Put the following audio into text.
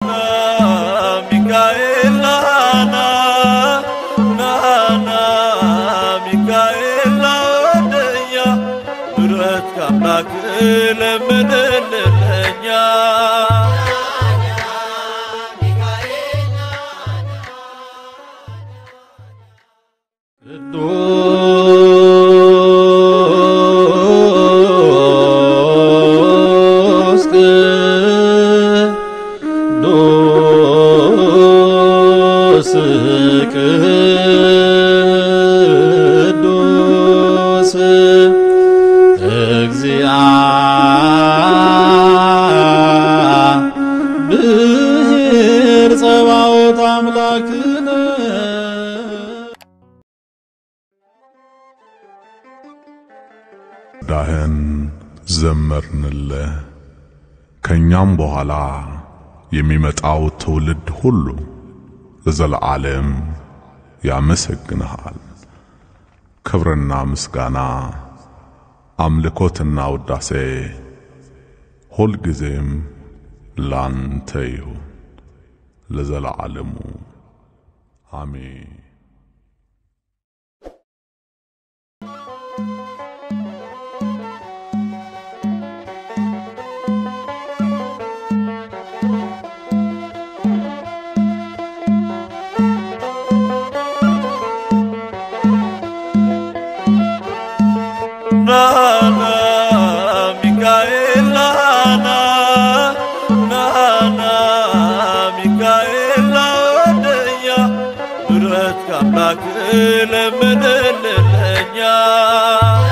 ሚካኤል ናና ናና ሚካኤል ናወደኛ ምሕረት ከአምላክ ለምንልለኛ ቅዱስ ቅዱስ ቅዱስ እግዚአብሔር ጸባኦት አምላክነ ዳህን ዘመርንልህ ከእኛም በኋላ የሚመጣው ትውልድ ሁሉ ለዘለዓለም ያመሰግንሃል። ክብርና ምስጋና አምልኮትና ውዳሴ ሁልጊዜም ላንተ ይሁን ለዘለዓለሙ አሜን። ናና ሚካኤል ናና ናና ሚካኤል ናወደኛ ምሕረት ከአምላክ ለምንልለኛ